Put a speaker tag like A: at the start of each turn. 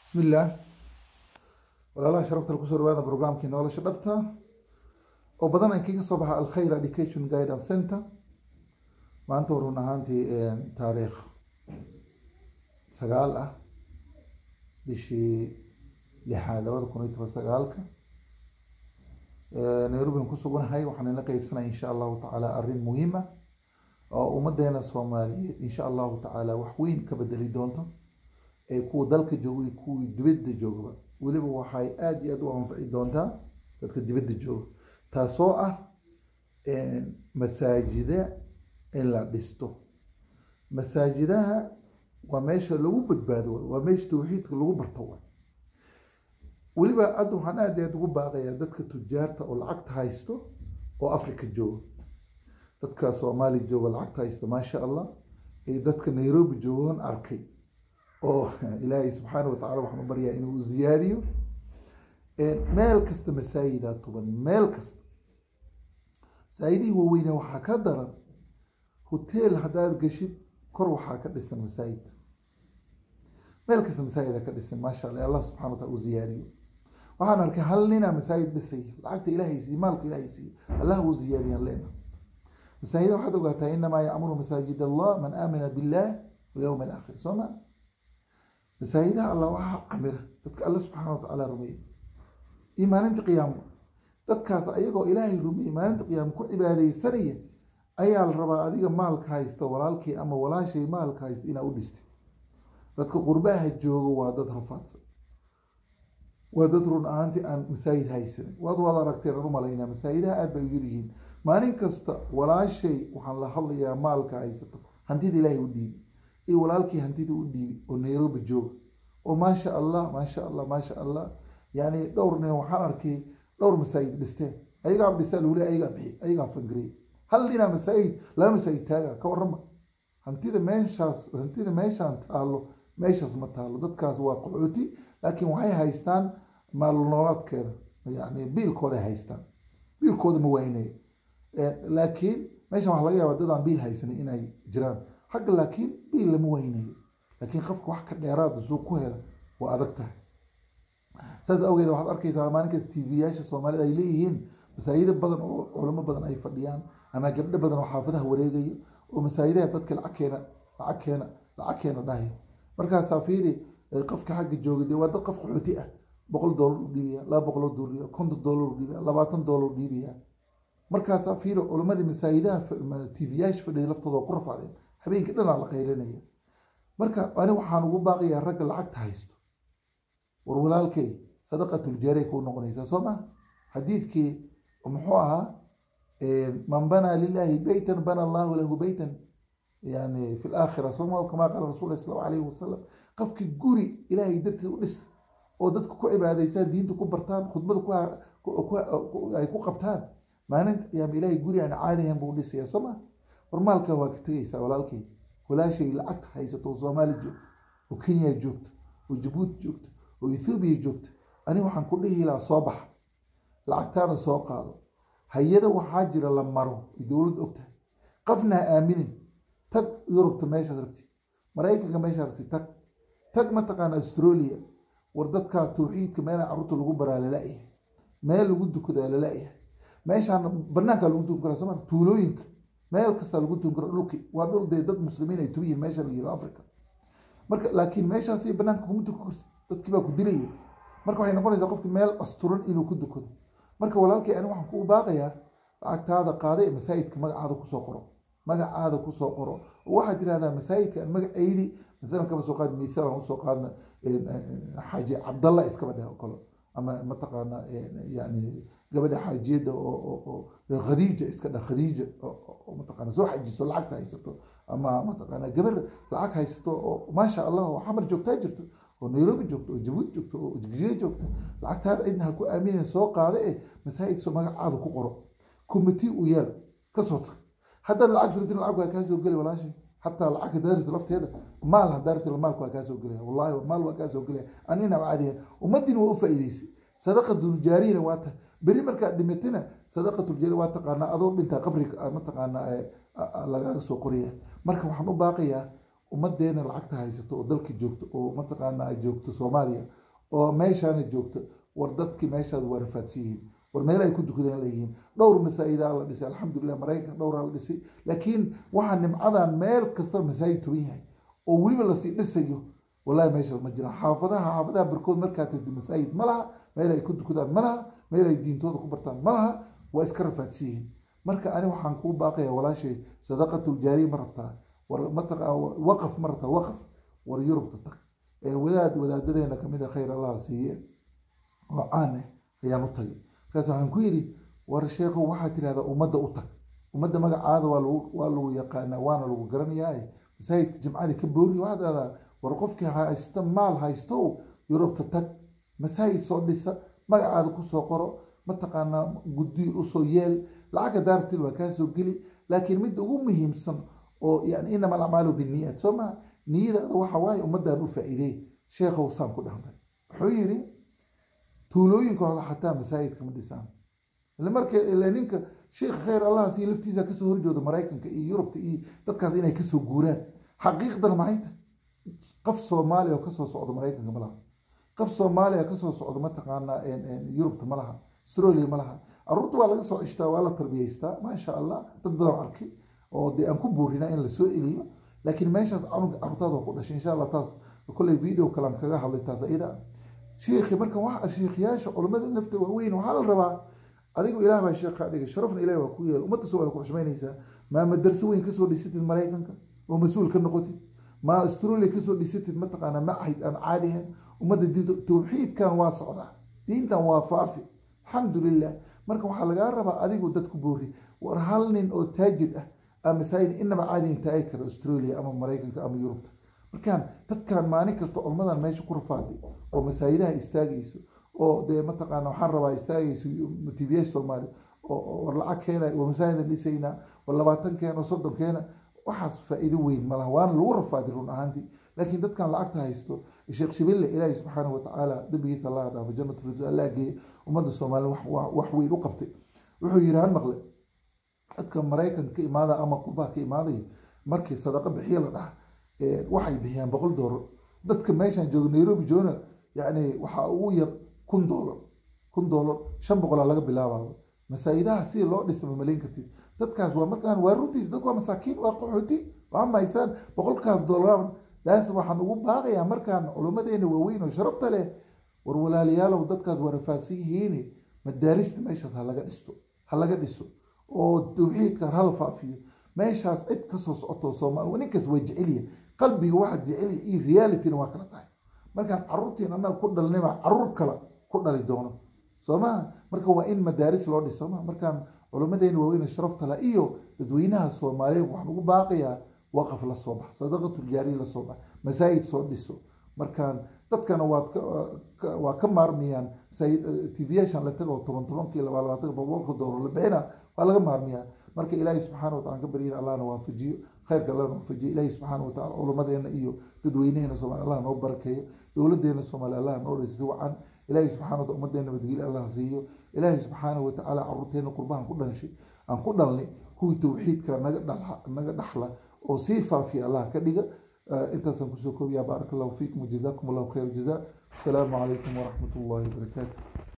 A: bismillaah walaalaha sharafta kusoo dhawaada brograamkii nolosha dhabta oo badan aan kaga soo baxa alkhayr education guidance center maanta run ahaantii taariikh sagaal ah bishii lixaad labada kun iyo toban sagaalka nairobi aan ku suganahay waxaan ila qeybsanaya insha allahu tacaala arrin muhiim ah oo ummadeena soomaaliyeed insha allahu tacaala wax weyn ka bedeli doonto ee kuwa dalka jooga iyo kuwii dibadda joogaba weliba waxay aada iyo aada u anfici doontaa dadka dibadda jooga taasoo ah masaajida in la dhisto masaajidaha waa meesha lagu badbaado waay waa meesha tawxiidka lagu barto waay weliba hadda waxaan aada iyo aada ugu baaqayaa dadka tujaarta oo lacagta haysto oo africa jooga dadka soomaali jooga lacagta haysta maasha allah iyo dadka nairobi joogan arkay oo ilaahay subxaana watacala waxaan u baryaa inuu ziyaadiyo meel kasta masaajidaa tuban meel kasta masaajidihii waaweyne waxaa ka daran hoteel haddaad geshid kor waxaa ka dhisan masaajid meel kasta masaajida ka dhisan maasha alla allah subxana wa taala u ziyaadiyo waxaan arkay hal ninaa masaajid dhisay lacagta ilaahay siiye maalku ilaahay siiye allah uu ziyaadiyaan leena masaajida waxaad ogaataa inamaa yacmuru masaajid allah man aamina billah walyawm alaakhir soo ma masaajidaha allah waxaa camira dadka alla subxaana wa tacaala rumeeyey iyo maalinta qiyaamo dadkaas ayagoo ilaahay rumeeyey maalinta qiyaamo ku cibaadeysanaya ayaa la rabaa adiga maalka haysta walaalkii ama walaashay maalka haysta inaa u dhistay dadka qurbaha jooga waa dad rafaadsan waa dad run ahaantii aan masaajid haysanin waad waad aragteen aan u malaynaa masaajidaha aada bay u yaryihiin maalin kasta walaashay waxaan la hadlayaa maalka haysato hantida ilaahay u dhiibi iyo walaalkii hantida u dhiibi oo nairobi jooga oo maasha allah maasha allah maasha allah yani dhowr nin waxaan arkay dhowr masaajid dhisteen ayagaa dhistaa lagu leey ayagaa bixi ayagaa fangarey hal dhinaa masaajid laba masaajid taaga ka warrama hantida meeshaas hantida meeshaan taalo meeshaas ma taalo dadkaas waa qaxooti laakiin waxay haystaan maalnoolaadkeeda yani biilkooday haystaan biilkooda ma waynayo laakiin meeshan waxaa laga yaabaa dad aan biil haysanin inay jiraan xagga laakiin biil lama waynayo laakiin qofka wax ka dheeraada suu ku hela waa adag tahay saas awgeed waxaad arkaysaa maalin kasta t v yaasha soomaalida ay leeyihiin masaajido badan oo culamo badan ay fadhiyaan ama gabdho badan oo xaafadaha wareegaya oo masaajidaha dadka lacag keena lacag keena lacag keena dhahaya markaasaa fiiri qofka xagga jooga dee waa dad qof qaxooti ah boqol doolar u dhiibaya laba boqoloo doolar konton doolar u dhiibaya labaatan doolar u dhiibaya markaasaa fiiri culamadii masaajidaha t v yaasha fadhiya laftooda oo ku rafaadeen habeenkii dhanaa la qaylinaya marka ani waxaan ugu baaqayaa ragga lacagta haysto war walaalkay sadaqatuljaariya kuu noqonaysaa soo maa xadiidkii muxuu ahaa man banaa lilahi beytan bana allahu lahu beytan yani fi laakhira sooma kamaa qaala rasul sal alayhi wasalam qofkii guri ilaahay dartiis u dhis oo dadka ku cibaadaysaa diinta ku bartaan khudbada ay ku qabtaan maalinta qiyaama ilahay guri aan caadihan buu dhisaya soo ma war maalka waa ka tegaysaa walaalkay walaashay lacagta haysato oo soomaali joogto oo kenya joogto oo jabuuti joogto oo ethoobiya joogto ani waxaan ku dhihi lahaa soo baxa lacagtaada soo qaado hay-ada waxaa jira la maro ay dowladda og tahay qofna ha aaminin tag yurubta meeshaad rabti maraykanka meeshaad rabti tag tag mataqaana australia war dadkaa tawxiidka meela carruurta lagu baraa lala-yahay meel lagu dukadaa lala-yahay meeshaan banaankaa lagu dukan karaa sooma tuulooyinka meel kastaa lagu dukan karo dhulki waa dhul dee dad muslimiin ay tubiyihin meesha la yihahdo africa marka laakiin meeshaas banaanka kuma dukan karti dadkii baa ku dilaya marka waxay noqonaysaa qofki meel asturan inuu ku dukado marka walaalkay ani waxaan kuu baaqayaa lacagtaada qaada ee masaajidka magacaada kusoo qoro magacaada kusoo qoro waxaad tirahdaa masaajidka aan magacaydi maalan kaba soo qaad mithaal aan usoo qaadna xaaji cabdalla iskaba dheh oo kale ama mataqaana yani gabadha xaajiyadda oo khadiija iska dheh khadiija oo mataqaana soo xajiso lacagta haysato ama mataqaana gabar lacag haysato oo maasha allah oo xamar joogtaa jirto oo nairobi joogto oo jabuuti joogto oo jigjiga joogto lacagtaada cidna ha ku aaminin soo qaada e masaajidka magacaada ku qoro commitee u yeel kasoo tag haddaad lacag rabtin lacag waa kaasoo geli walaashay xataa lacag haddaad rabti lafteeda maal haddaa rabti maalka waa kaasoo gelaya wallahi maal waa kaasoo gelaya anina caadiyan ummaddiina waa u faa'iideysay sadaqatuljaariyana waa tahay beri markaad dhimatina sadaqatuljaariya waa taqaanaa adoo dhintaa qabriga mataqaanaa lagaga soo qoriya marka waxaan u baaqayaa ummadeena lacagta haysato oo dalka joogto oo mataqaana ay joogto soomaaliya oo meeshaana joogto war dadkii meeshaad waa rafaadsan yihiin war meel ay ku dukadeen leeyihiin dhowr masaajidaa la dhisay alxamdulilah maraykan dhowraa la dhisay laakiin waxaa nimcadan meel kastaba masaajid tuban yahay oo weliba lasii dhisayo wallahi meeshaas ma jiraan xaafadaha xaafadaha barkood markaa tagdi masaajid ma laha meel ay ku dukadaan ma laha meel ay diintooda ku bartaan ma laha waa iska rafaadsan yihiin marka ani waxaan kuu baaqaya walaashay sadaqatuljaariya ma rabtaa war mataqa waqaf ma rabtaa waqaf war yurubta tag wadaad wadaadadeena kamid a khayr allah siiye oo caan ah ayaan u tagay markaas waxaan ku yidhi war sheekhow waxaad tidhahdaa ummadda u tag ummadda magacaada waa lagu waa lagu yaqaanaa waana lagu garanayaa masaajidka jimcadii ka boori waxaad dhahdaa war qofkii haysta maal haystow yurubta tag masaajid soo dhisa magacaada kusoo qoro mataqaanaa guddi usoo yeel lacagga daartil waa kaa soo geli laakiin midda ugu muhiimsan oo yani inama alacmaalu biniyat soo maa niyadaada waxa waaye ummaddan u faa'iideey sheekhow saan ku dhahnay wuxuu yidhi tuulooyinkooda xataa masaajidka ma dhisaan ile marka ile ninka sheekh khayr allah sii laftiisa kasoo horjooda maraykanka iyo yurubta iyo dadkaas inay kasoo guuraan xaqiiqdana maxay tahay qof soomaaliya oo kasoo socdo maraykanka ma laha qof soomaaliya kasoo socdo mataqaanaa yurubta ma laha australia ma laha caruurta waa laga soo cishtaa waa la tarbiyaystaa maasha allah dad badan arkay oo dee aan ku buurina in lasoo eliyo laakiin meeshaas canuga carruurtaada waa ku dhashay insha allah taas kolley video kalan kaga hadlay taas ayada sheekhi marka waxa sheekhiyaasha culimmada nafta waaweyn waxaa la rabaa adigu ilaah baa sheekhaa dhigay sharafna ilaah waa ku yeel ummadda soo ku xushmaynaysaa maa madarso weyn kasoo dhisatid maraykanka oo mas-uul ka noqotid maa australia kasoo dhisatid mataqaanaa macahid aan caadi ahayn ummadda diinta tawxiidkan waa socdaa diintan waa faafi alxamdulilah marka waxaa lagaa rabaa adigu dadku boori war hal nin oo taajir ah aa masaajid inaba caadi intaagi kara australia ama maraykanka ama yurubta markaan dadkan maalin kasta culmadan meesha ku rafaaday oo masaajidaha istaagayso oo dee mataqaana waxaan rabaa istaagayso tvs soomaali oo war lacag keena waa masaajidan dhisaynaa war labaatan keena soddon keena waxaas faa'iido weyn malaha waana lagu rafaaday run ahaantii laakiin dadkan lacagta haysto sheekh shibille ilaahi subxaanahu watacaala dembigiisa allah dhaafo jannatu rasul allah geeye ummadda soomaaliya wax weyn u qabtay wuxuu yidhi han maqle dadka maraykanka ka imaada ama qurbaha ka imaadaya markii sadaqa bixiya la dhaha waxay bixiyaan boqol doolar dadka meeshan jooga nairobi joona yani waxaa ugu yar kun doolar kun doolar shan boqolaa laga bilaabaa masaajidaha si loo dhisa ma malayn kartid dadkaas waa markaan waa runtiis dadku waa masaakiin waa qaxooti waa mahaystaan boqolkaas doolar daas waxaan ugu baaqayaa markaan culummadeena waaweyn oo sharafta leh war walaalayaalow dadkaas waa rafaadsan yihiin madaarista meeshaas ha laga dhisto ha laga dhiso oo tawxiidkan hala faafiyo meeshaas cid kasoo socoto soomaali ninkas waa jecelya qalbiga waxa jecelya iyo realityna waa kala tahay markaan caruurtiin annaga ku dhalnayba caruur kale ku dhali doono soo maha marka waa in madaaris loo dhiso ma markaan culimmadeena waaweyn sharafta la iyo dadweynaha soomaaliyeed waxaan ugu baaqayaa waqaf la soo bax sadaqatuljaariya la soo bax masaajid soo dhiso markaan dadkana waad waa ka maarmiyaan tvyaashan la tago toban tobankii laba labaatanka boqolka doolar la bixina waa laga maarmiyaa marka ilaahay subxaana watacala ka baryana allahna waafajiyo khayrka allahna waafajiyo ilaahay subxaana watacala culummadeena iyo dadweynaheena soomaali allah noo barakeeyo dowladeena soomaali allah noo dhisa si wacan ilaahay subxana wataala ummadeena madgeli allah siiyo ilaahay subxaana watacaala caruurteena qurbahan ku dhanshay aan ku dhalnay kuwii tawxiidka naga dhala naga dhaxla oo sii faafiya allah ka dhiga intaasaan kusoo koobiyaa baaraka allahu fiikum wajazakum allahu khayr jazaa asalaamu calaykum waraxmat ullahi wabarakaatu